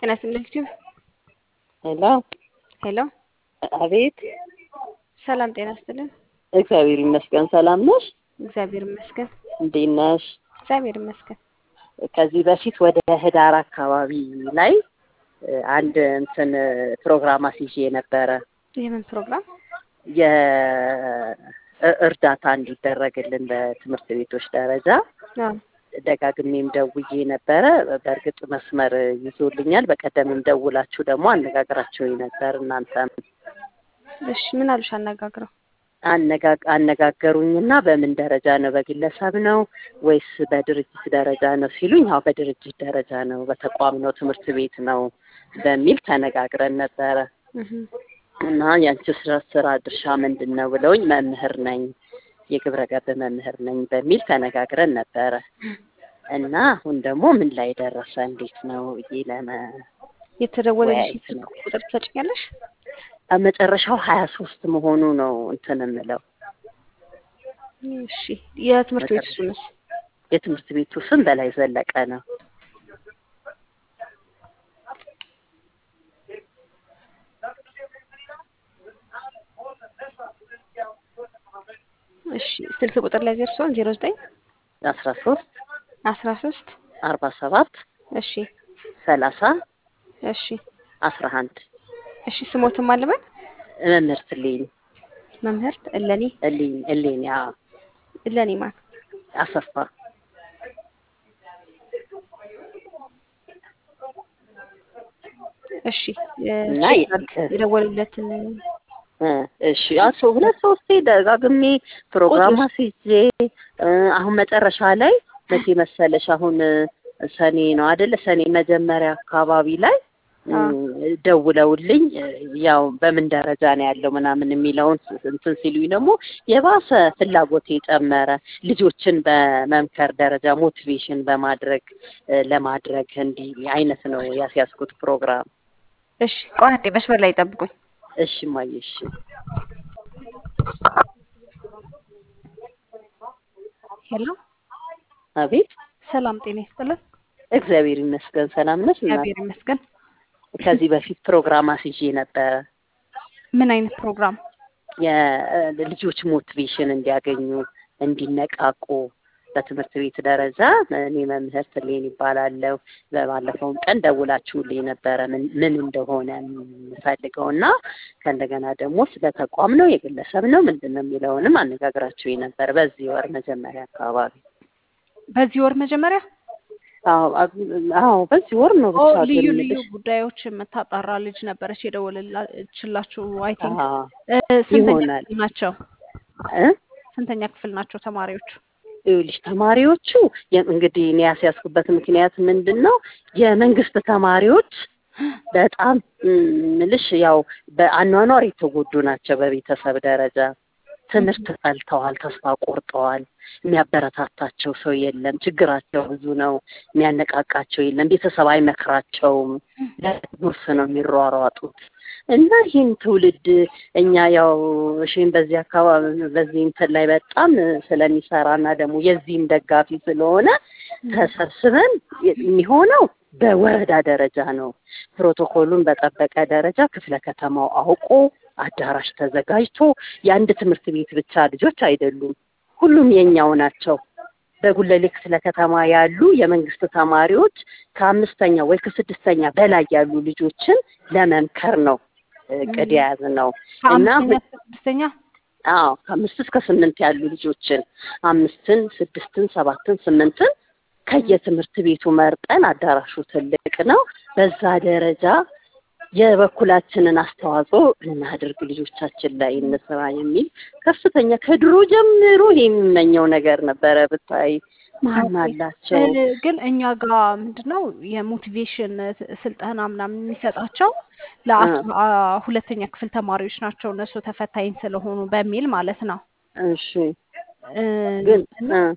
ጤና ይስጥልኝ ዩቲዩብ ሄሎ ሄሎ አቤት ሰላም ጤና ይስጥልን እግዚአብሔር ይመስገን ሰላም ነሽ እግዚአብሔር ይመስገን እንዴት ነሽ እግዚአብሔር ይመስገን ከዚህ በፊት ወደ ህዳር አካባቢ ላይ እ፣ አንድ እንትን ፕሮግራም አስይዤ ነበረ የምን ፕሮግራም የእርዳታ እንዲደረግልን በትምህርት ቤቶች ደረጃ አዎ ደጋግሜም ደውዬ ነበረ። በእርግጥ መስመር ይዞልኛል። በቀደምም ደውላችሁ ደግሞ አነጋግራችሁኝ ነበር። እናንተም እሺ ምን አሉሽ አነጋግረው አነጋ- አነጋገሩኝና በምን ደረጃ ነው በግለሰብ ነው ወይስ በድርጅት ደረጃ ነው ሲሉኝ፣ ያው በድርጅት ደረጃ ነው፣ በተቋም ነው፣ ትምህርት ቤት ነው በሚል ተነጋግረን ነበረ እህ እና ያንቺ ስራ ስራ ድርሻ ምንድን ነው ብለውኝ መምህር ነኝ የግብረ ገብ መምህር ነኝ በሚል ተነጋግረን ነበረ እና አሁን ደግሞ ምን ላይ ደረሰ እንዴት ነው ብዬ ለመ የተደወለልሽ ወያይት ነው። ቁጥር ትሰጭኛለሽ መጨረሻው ሀያ ሶስት መሆኑ ነው እንትን የምለው እሺ የትምህርት ቤት ስምስ የትምህርት ቤቱ ስም በላይ ዘለቀ ነው። እሺ ስልክ ቁጥር ላይ ደርሷል ዜሮ ዘጠኝ አስራ ሶስት አስራ ሶስት አርባ ሰባት እሺ ሰላሳ እሺ አስራ አንድ እሺ ስሞትም አለበል መምህርት እሌኒ መምህርት እለኒ እሌኒ እሌኒ አዎ፣ እለኒ ማን አሰፋ እሺ እና እ፣ የ- የደወሉለትን እ፣ እሺ አቶ ሁለት ሶስቴ ደጋግሜ ፕሮግራም አስይዤ እ፣ አሁን መጨረሻ ላይ መቼ መሰለሽ አሁን እ፣ ሰኔ ነው አይደለ? ሰኔ መጀመሪያ አካባቢ ላይ እ፣ ደውለውልኝ እ፣ ያው በምን ደረጃ ነው ያለው ምናምን የሚለውን ስ- እንትን ሲሉኝ ደግሞ የባሰ ፍላጎቴ ጨመረ። ልጆችን በመምከር ደረጃ ሞቲቬሽን በማድረግ እ፣ ለማድረግ እንዲህ አይነት ነው ያስያዝኩት ፕሮግራም። እሺ ቆይ አንዴ መስመር ላይ ጠብቁኝ እሺ እማዬ እሺ ሄሎ አቤት ሰላም ጤና ይስጥልን እግዚአብሔር ይመስገን ሰላም ነሽ? እና እግዚአብሔር ይመስገን ከዚህ በፊት ፕሮግራም አስይዤ ነበረ ምን አይነት ፕሮግራም የልጆች ሞቲቬሽን እንዲያገኙ እንዲነቃቁ በትምህርት ቤት ደረጃ እኔ መምህር ትሌን ይባላለሁ። በባለፈውም ቀን ደውላችሁልኝ ነበረ ምን ምን እንደሆነ የምፈልገው እና ከእንደገና ደግሞ ስለ ተቋም ነው የግለሰብ ነው ምንድን ነው የሚለውንም አነጋግራችሁኝ ነበር በዚህ ወር መጀመሪያ አካባቢ። በዚህ ወር መጀመሪያ አዎ አብ- አዎ በዚህ ወር ነው ኦ ብቻ ልዩ ግን ልዩ የምልሽ። ጉዳዮች የምታጣራ ልጅ ነበረች የደወለችላችሁ አይ ቲንክ አዎ ስንተኛ ይሆናል ክፍል ናቸው እ ስንተኛ ክፍል ናቸው ተማሪዎቹ ይኸውልሽ ተማሪዎቹ የ- እንግዲህ እኔ ያስያዝኩበት ምክንያት ምንድን ነው? የመንግስት ተማሪዎች በጣም ም፣ ምልሽ ያው በአኗኗር የተጎዱ ናቸው። በቤተሰብ ደረጃ ትምህርት ጠልተዋል፣ ተስፋ ቆርጠዋል። የሚያበረታታቸው ሰው የለም። ችግራቸው ብዙ ነው። የሚያነቃቃቸው የለም። ቤተሰብ አይመክራቸውም። ለጉርስ ነው የሚሯሯጡት እና ይህን ትውልድ እኛ ያው እሺም በዚህ አካባቢ በዚህ እንትን ላይ በጣም ስለሚሰራና ደግሞ የዚህም ደጋፊ ስለሆነ ተሰብስበን የሚሆነው በወረዳ ደረጃ ነው። ፕሮቶኮሉን በጠበቀ ደረጃ ክፍለ ከተማው አውቆ አዳራሽ ተዘጋጅቶ የአንድ ትምህርት ቤት ብቻ ልጆች አይደሉም፣ ሁሉም የኛው ናቸው። በጉለሌ ክፍለ ከተማ ያሉ የመንግስት ተማሪዎች ከአምስተኛ ወይ ከስድስተኛ በላይ ያሉ ልጆችን ለመምከር ነው እቅድ የያዝ ነው እና ከአምስተኛ እስከ ስድስተኛ አዎ ከአምስት እስከ ስምንት ያሉ ልጆችን አምስትን፣ ስድስትን፣ ሰባትን፣ ስምንትን ከየትምህርት ቤቱ መርጠን አዳራሹ ትልቅ ነው። በዛ ደረጃ የበኩላችንን አስተዋጽኦ እናድርግ፣ ልጆቻችን ላይ እንስራ የሚል ከፍተኛ ከድሮ ጀምሮ የሚመኘው ነገር ነበረ። ብታይ ማን አላቸው እ፣ ግን እኛ ጋር ምንድን ነው የሞቲቬሽን ስልጠና ምናምን የሚሰጣቸው ለአስራ ሁለተኛ ክፍል ተማሪዎች ናቸው እነሱ ተፈታኝ ስለሆኑ በሚል ማለት ነው እሺ እ፣ ግን እና እ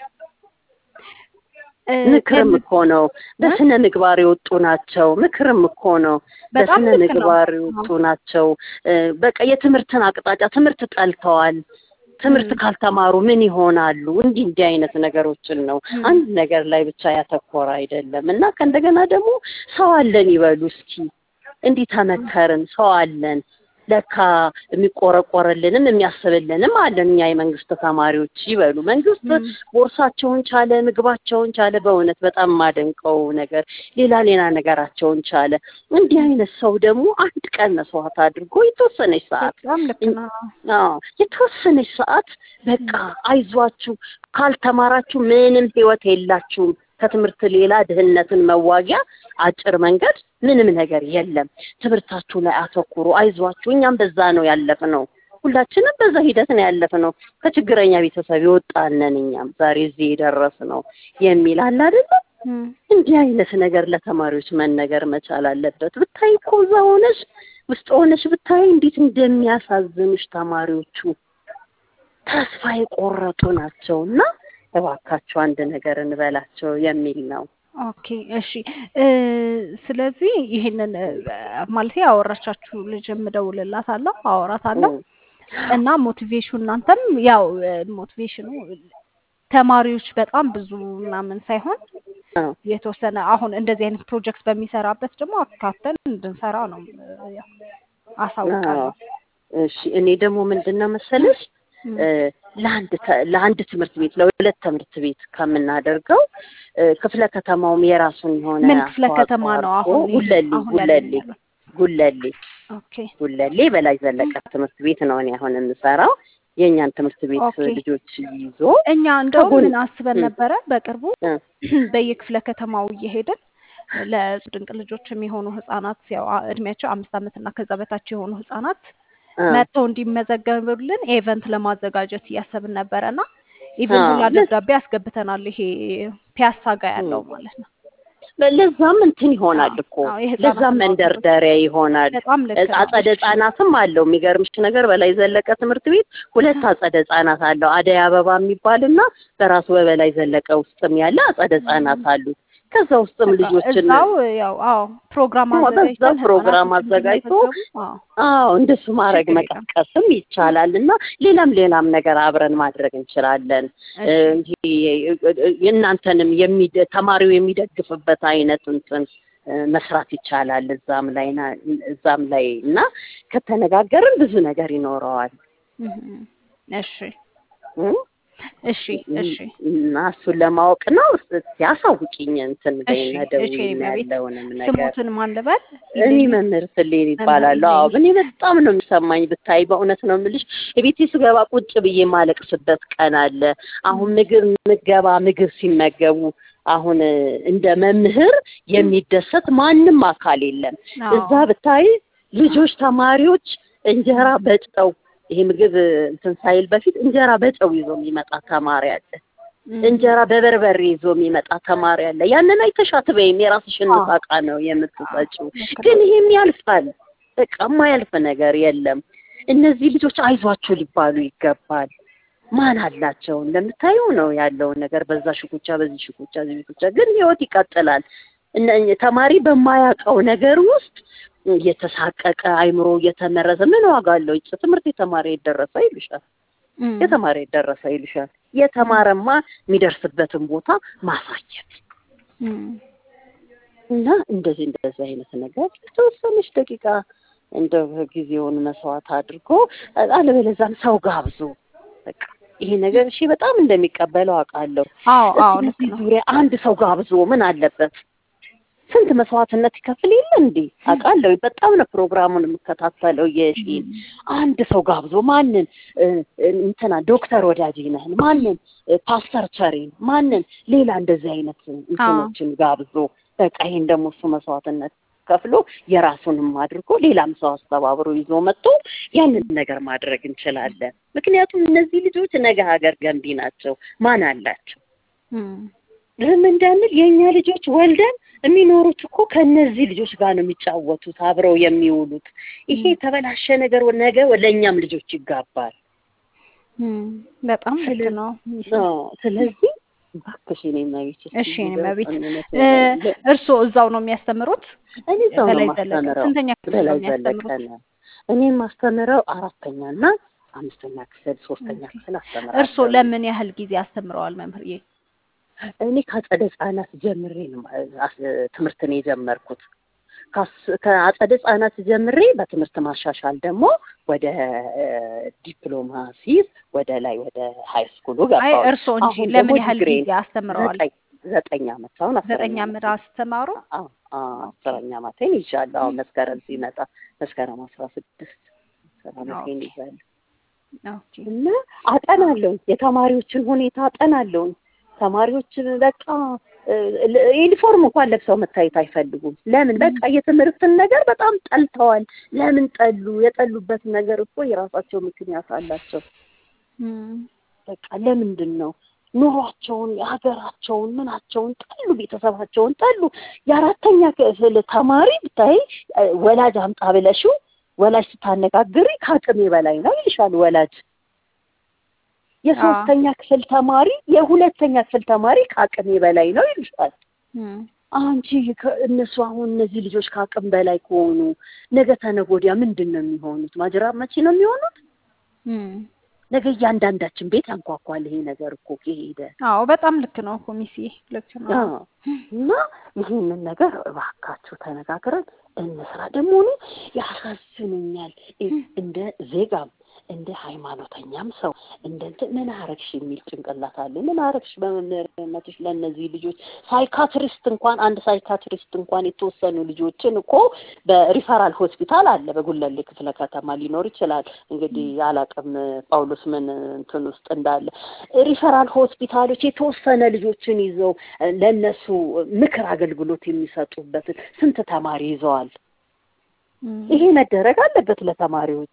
እ፣ ምክርም ከዚህ- እኮ ነው። በስነ ምግባር የወጡ ናቸው። ምክርም እኮ ነው። በጣም በስነ ልክ ነው። ምግባር የወጡ ናቸው። እ፣ በቃ የትምህርትን አቅጣጫ ትምህርት ጠልተዋል። ትምህርት ም። ካልተማሩ ምን ይሆናሉ? እንዲህ እንዲህ አይነት ነገሮችን ነው ም። አንድ ነገር ላይ ብቻ ያተኮረ አይደለም እና ከእንደገና ደግሞ ሰው አለን ይበሉ እስኪ እንዲህ ተመከርን፣ ሰው አለን ለካ የሚቆረቆርልንም የሚያስብልንም አለን እኛ የመንግስት ተማሪዎች ይበሉ። መንግስት ም። ቦርሳቸውን ቻለ፣ ምግባቸውን ቻለ። በእውነት በጣም የማደንቀው ነገር ሌላ ሌላ ነገራቸውን ቻለ። እንዲህ አይነት ሰው ደግሞ አንድ ቀን መስዋዕት አድርጎ የተወሰነች ሰዓት በጣም ልክ እን- ነው። አዎ የተወሰነች ሰዓት በቃ አይዟችሁ፣ ካልተማራችሁ ምንም ህይወት የላችሁም። ከትምህርት ሌላ ድህነትን መዋጊያ አጭር መንገድ ምንም ነገር የለም። ትምህርታችሁ ላይ አተኩሩ፣ አይዟችሁ። እኛም በዛ ነው ያለፍነው። ሁላችንም በዛ ሂደት ነው ያለፍነው። ከችግረኛ ቤተሰብ የወጣነን እኛም ዛሬ እዚህ የደረስነው የሚል አለ አይደለ? ም። እንዲህ አይነት ነገር ለተማሪዎች መነገር መቻል አለበት። ብታይ እኮ እዛ ሆነሽ ውስጥ ሆነሽ ብታይ እንዴት እንደሚያሳዝኑሽ ተማሪዎቹ ተስፋ የቆረጡ ናቸው እና እባካቸው አንድ ነገር እንበላቸው የሚል ነው። ኦኬ እሺ እ ስለዚህ ይሄንን እ ማለት ያወራቻችሁ ልጅ እደውልላታለሁ አወራታለሁ እም፣ እና ሞቲቬሽኑ እናንተም ያው እ ሞቲቬሽኑ ተማሪዎች በጣም ብዙ ምናምን ሳይሆን አዎ፣ የተወሰነ አሁን እንደዚህ አይነት ፕሮጀክት በሚሰራበት ደግሞ አካተን እንድንሰራ ነው እ ያው አሳውቃለሁ። አዎ። እሺ እኔ ደግሞ ምንድን ነው መሰለሽ እም፣ እ ለአንድ ተ- ለአንድ ትምህርት ቤት ለሁለት ትምህርት ቤት ከምናደርገው እ ክፍለ ከተማውም የራሱን የሆነ ምን ክፍለ አስተዋጽኦ ከተማ ነው አድርጎ አሁን ጉለሌ አሁን ጉለሌ ያለነው? ጉለሌ ኦኬ ጉለሌ በላይ ዘለቀ ትምህርት ቤት ነው እኔ አሁን የምሰራው የእኛን ትምህርት ቤት ኦኬ። ልጆች ይዞ እኛ እንደውም ከጎን- ምን አስበን እም፣ ነበረ በቅርቡ እ፣ በየክፍለ ከተማው እየሄድን ለድንቅ ልጆች የሚሆኑ ህጻናት ያው አ- እድሜያቸው አምስት ዓመት እና ከዛ በታች የሆኑ ህጻናት እ፣ መጥተው እንዲመዘገቡልን ኤቨንት ለማዘጋጀት እያሰብን ነበረ እና ኢቨን አዎ፣ ሁላ ለ- ደብዳቤ አስገብተናል። ይሄ ፒያሳ ጋር ያለው እም። ማለት ነው። ለዛም እንትን ይሆናል አዎ እኮ አዎ የህጻናት ለዛም አገልግሎት መንደርደሪያ ይሆናል። በጣም ልክ ነው። አጸደ እሺ ህጻናትም አለው። የሚገርምሽ ነገር በላይ ዘለቀ ትምህርት ቤት ሁለት አጸደ ህጻናት አለው። አደይ አበባ የሚባልና በራሱ በበላይ ዘለቀ ውስጥም ያለ አጸደ ህጻናት አሉት። ከዛ ውስጥም በቃ ልጆችን እዛው ያው አዎ ፕሮግራም አዎ፣ በዛ አዘጋጅተን ፕሮግራም ህጻናቶች አዘጋጅቶ እንዲመዘገቡ አዎ አዎ እንደሱ ማድረግ ችግር የለም። መቀስቀስም ይቻላል እና ሌላም ሌላም ነገር አብረን ማድረግ እንችላለን። እ፣ እሺ ይሄ የእናንተንም የሚደ ተማሪው የሚደግፍበት አይነት እንትን እ፣ መስራት ይቻላል እዛም ላይ ና- እዛም ላይ እና ከተነጋገርን ብዙ ነገር ይኖረዋል እም፣ እሺ እ? እሺ እሺ እና እሱን ለማወቅ ነው። እስኪ አሳውቂኝ እንትን እሺ በይና እሺ ደውይና እመቤት ያለውንም ነገር ስሙትን ማን ልበል? እኔ ኢሌኒ መምህር ስሌን መምህር ይባላሉ። አዎ ኢሌኒ እኔ በጣም ነው የሚሰማኝ ብታይ፣ በእውነት ነው የምልሽ። የቤቴ ስገባ ቁጭ ብዬ ማለቅስበት ቀን አለ። አሁን ምግብ ምገባ ምግብ ሲመገቡ አሁን እ፣ እንደ መምህር የሚደሰት ማንም አካል የለም። እዛ አዎ ብታይ ልጆች ተማሪዎች እንጀራ በጨው ይሄ ምግብ እ፣ እንትን ሳይል በፊት እንጀራ በጨው ይዞ የሚመጣ ተማሪ አለ። እም፣ እንጀራ በበርበሬ ይዞ የሚመጣ ተማሪ አለ። ያንን አይተሽ አትበይም፣ የራስሽን አዎ ምሳቃ ነው አዎ የምትሰጪው። ልክ ግን ነው። ይሄም ያልፋል። በቃ የማያልፍ ነገር የለም። እነዚህ ልጆች አይዟችሁ ሊባሉ ይገባል። ማን አላቸው እንደምታየው ነው ያለውን ነገር በዛ ሽኩቻ፣ በዚህ ሽኩቻ፣ በዚህ ሽኩቻ፣ ግን ህይወት ይቀጥላል። እነ ተማሪ በማያውቀው ነገር ውስጥ እየተሳቀቀ አይምሮ እየተመረዘ ምን ዋጋ አለው? ይጭ ትምህርት የተማረ የደረሰ ይልሻል እም፣ የተማረ የደረሰ ይልሻል። የተማረማ የሚደርስበትን ቦታ ማሳየት እም፣ እና እንደዚህ እንደዚህ አይነት ነገር የተወሰነች ደቂቃ እንደው ጊዜውን መስዋዕት አድርጎ አለበለዚያም ሰው ጋብዞ በቃ ይሄ ነገር እሺ በጣም እንደሚቀበለው አውቃለሁ። አዎ አዎ እስኪ ልክ በዚህ ነው። ዙሪያ አንድ ሰው ጋብዞ ምን አለበት? ስንት መስዋዕትነት ይከፍል የለ እንዴ? አውቃለሁ። በጣም ነው ፕሮግራሙን የምከታተለው። የሺ እም፣ አንድ ሰው ጋብዞ ማንን እ፣ እንትና ዶክተር ወዳጅ ነህን ማንን እ፣ ፓስተር ቸሬን ማንን ሌላ እንደዚህ አይነት አዎ እንትኖችን ጋብዞ በቃ ይሄን ደግሞ እሱ መስዋዕትነት ከፍሎ የራሱንም አድርጎ ሌላም ሰው አስተባብሮ ይዞ መጥቶ ያንን ነገር ማድረግ እንችላለን። ምክንያቱም እነዚህ ልጆች ነገ ሀገር ገንቢ ናቸው። ማን አላቸው? እም፣ ዝም እንዳንል የእኛ ልጆች ወልደን የሚኖሩት እኮ ከእነዚህ ልጆች ጋር ነው የሚጫወቱት አብረው የሚውሉት። ይሄ እም፣ የተበላሸ ነገር ነገ ለእኛም ልጆች ይጋባል። እም፣ በጣም ልክ ስለ- ነው። አዎ፣ ስለዚህ እባክሽ የእኔ እመቤት እስኪ እሺ እኔ እንደው መቤት እውነት እ፣ ለ- እርስዎ እዛው ነው የሚያስተምሩት? እኔ ሰው ነው በላይ ዘለቀ ማስተምረው ስንተኛ ክፍል ነው በላይ የሚያስተምሩት? ዘለቀ ነው። እኔ ማስተምረው አራተኛ እና አምስተኛ ክፍል ሶስተኛ ኦኬ። ክፍል እርስዎ አስተምራለሁ። ለምን ያህል ጊዜ አስተምረዋል መምህርዬ? እኔ ከአጸደ ህጻናት ጀምሬ ነው አስ- ትምህርትን የጀመርኩት። ካስ- ከአጸደ ህጻናት ጀምሬ በትምህርት ማሻሻል ደግሞ ወደ እ፣ ዲፕሎማ ሲይዝ ወደ ላይ ወደ ሀይ ስኩሉ አይ ገባሁ። እርስዎ እንጂ አሁን ለምን ደግሞ ያህል ዲግሪን ጊዜ አስተምረዋል? ዘጠኝ ዘጠኝ ዓመት አሁን ዘጠኝ አስረኛ ዓመት ዓመት አስተማሩ? አዎ አዎ፣ አስረኛ ዓመቴን ይዣለሁ። አሁን መስከረም ሲመጣ መስከረም አስራ ስድስት አስር ዓመቴን ኦኬ ይዣለሁ ኦኬ እና አጠናለሁ። የተማሪዎችን ሁኔታ አጠናለሁ። ተማሪዎችን በቃ እ፣ ል- ዩኒፎርም እንኳን ለብሰው መታየት አይፈልጉም። ለምን? በቃ የትምህርትን ነገር በጣም ጠልተዋል። ለምን ጠሉ? የጠሉበት ነገር እኮ የራሳቸው ምክንያት አላቸው። እም፣ በቃ ለምንድን ነው ኑሯቸውን፣ የሀገራቸውን፣ ምናቸውን ጠሉ፣ ቤተሰባቸውን ጠሉ። የአራተኛ ክፍል ተማሪ ብታይ እ፣ ወላጅ አምጣ ብለሽው ወላጅ ስታነጋግሪ ከአቅሜ በላይ ነው ይልሻል ወላጅ። አዎ የሶስተኛ ክፍል ተማሪ የሁለተኛ ክፍል ተማሪ ከአቅሜ በላይ ነው ይልሻል። እም፣ አንቺ ከ- እነሱ አሁን እነዚህ ልጆች ከአቅም በላይ ከሆኑ ነገ ተነገ ወዲያ ምንድን ነው የሚሆኑት? ማጅራት መቼ ነው የሚሆኑት? እም። ነገ እያንዳንዳችን ቤት ያንኳኳል ይሄ ነገር እኮ ከሄደ አዎ በጣም ልክ ነው እኮ ሚስዬ፣ ልክ ነው። አዎ። እና ይህንን ነገር እባካችሁ ተነጋግረን እንስራ። ደግሞ እኔ ያሳዝኑኛል እ- እንደ ዜጋም እንደ ሃይማኖተኛም ሰው እንደ እንትን ምን አረግሽ የሚል ጭንቅላት አለ። ምን አረግሽ በመምህርነትሽ ለእነዚህ ልጆች ሳይካትሪስት እንኳን አንድ ሳይካትሪስት እንኳን የተወሰኑ ልጆችን እኮ በሪፈራል ሆስፒታል አለ በጉለሌ ክፍለ ከተማ ሊኖር ይችላል። እንግዲህ አላቅም ጳውሎስ ምን እንትን ውስጥ እንዳለ ሪፈራል ሆስፒታሎች የተወሰነ ልጆችን ይዘው እ፣ ለእነሱ ምክር አገልግሎት የሚሰጡበትን ስንት ተማሪ ይዘዋል። እም፣ ይሄ መደረግ አለበት ለተማሪዎች።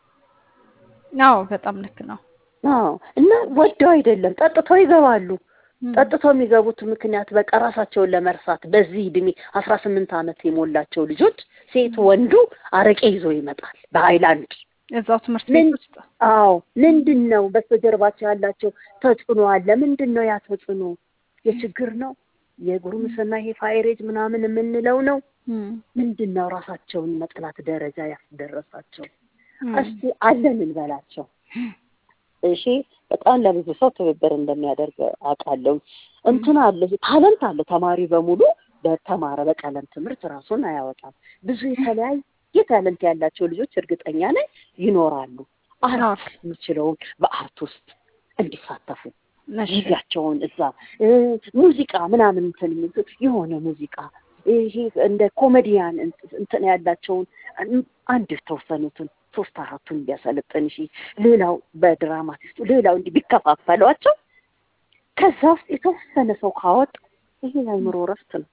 አዎ በጣም ልክ ነው። አዎ እና ወደው አይደለም ጠጥተው ይገባሉ። እም፣ ጠጥተው የሚገቡት ምክንያት በቃ ራሳቸውን ለመርሳት በዚህ እድሜ አስራ ስምንት ዓመት የሞላቸው ልጆች ሴት ወንዱ አረቄ ይዞ ይመጣል በሀይላንድ እዛው ትምህርት ምን ቤት ውስጥ አዎ ምንድን ነው በስተጀርባቸው ያላቸው ተጽዕኖ አለ ምንድን ነው ያ ተጽዕኖ የችግር ነው የጉርምስና ይሄ ፋይሬጅ ምናምን የምንለው ነው እም፣ ምንድን ነው ራሳቸውን መጥላት ደረጃ ያስደረሳቸው እም፣ እስቲ አለን እንበላቸው እሺ በጣም ለብዙ ሰው ትብብር እንደሚያደርግ አውቃለሁ እንትን አለ ታለንት አለ ተማሪ በሙሉ በተማረ በቀለም ትምህርት ራሱን አያወጣም ብዙ የተለያየ ታለንት ያላቸው ልጆች እርግጠኛ ነኝ ይኖራሉ አዎ አርት የሚችለውን በአርት ውስጥ እንዲሳተፉ እሺ ጊዜያቸውን እዛ እ፣ ሙዚቃ ምናምን እንትን የሚሉ የሆነ ሙዚቃ ይሄ እንደ ኮሜዲያን እንት- እንትን ያላቸውን እም፣ አንድ የተወሰኑትን ሶስት አራቱን ቢያሰለጥን እሺ፣ ሌላው በድራማቲስቱ ሌላው እንዲህ ቢከፋፈሏቸው ከዛ ውስጥ የተወሰነ ሰው ካወጣ ይሄ የአእምሮ እረፍት ነው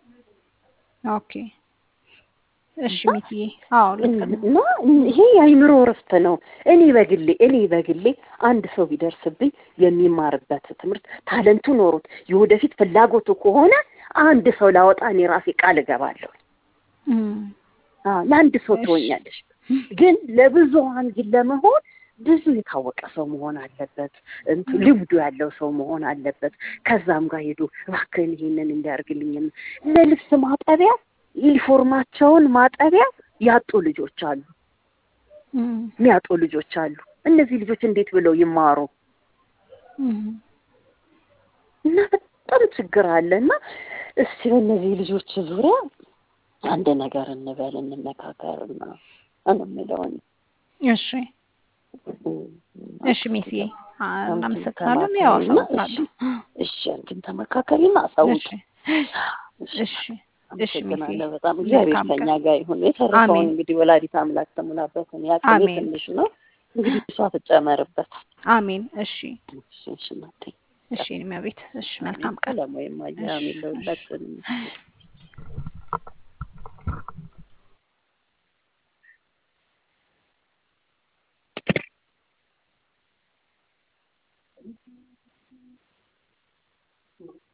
ኦኬ እሺ ሚትዬ አዎ ልክ ነው እና ይሄ የአእምሮ እረፍት ነው። እኔ በግሌ እኔ በግሌ አንድ ሰው ቢደርስብኝ የሚማርበት ትምህርት ታለንቱ ኖሮት የወደፊት ፍላጎቱ ከሆነ አንድ ሰው ላወጣ እኔ ራሴ ቃል እገባለሁ። እም፣ አዎ ለአንድ ሰው እሺ። ትሆኛለሽ፣ ግን ለብዙሀን ግን ለመሆን ብዙ የታወቀ ሰው መሆን አለበት። እንቱ ልምዱ ያለው ሰው መሆን አለበት። ከዛም ጋር ሄዶ እባክህን ይሄንን እንዲያርግልኝ ለልብስ ማጠቢያ ዩኒፎርማቸውን ማጠቢያ ያጡ ልጆች አሉ፣ እም፣ የሚያጡ ልጆች አሉ። እነዚህ ልጆች እንዴት ብለው ይማሩ? እም፣ እና በጣም ችግር አለ እና እስቲ በእነዚህ ልጆች ዙሪያ አንድ ነገር እንበል እንመካከር እና እንምለውን እሺ እሺ ሚስዬ አ- እናመሰግናለን። ያው አሳውቃለሁ። እሺ አንቺም ተመካከሪና አሳውቂ። እሺ እሺ እሺ ሚስዬ አመሰግናለሁ በጣም እግዚአብሔር መልካም ከኛ ቀን። ጋር ይሁን። የተረፈውን አሜን። እንግዲህ ወላዲት አምላክ ተሙላበትን ያቅሜ አሜን። ትንሽ ነው እንግዲህ እሷ ትጨመርበት። አሜን። እሺ እሺ እሺ እናቴ እሺ እኔ ቤት እሺ መልካም ቀን። ሰላም ወይም አየህ አሜን ለሁላችንም።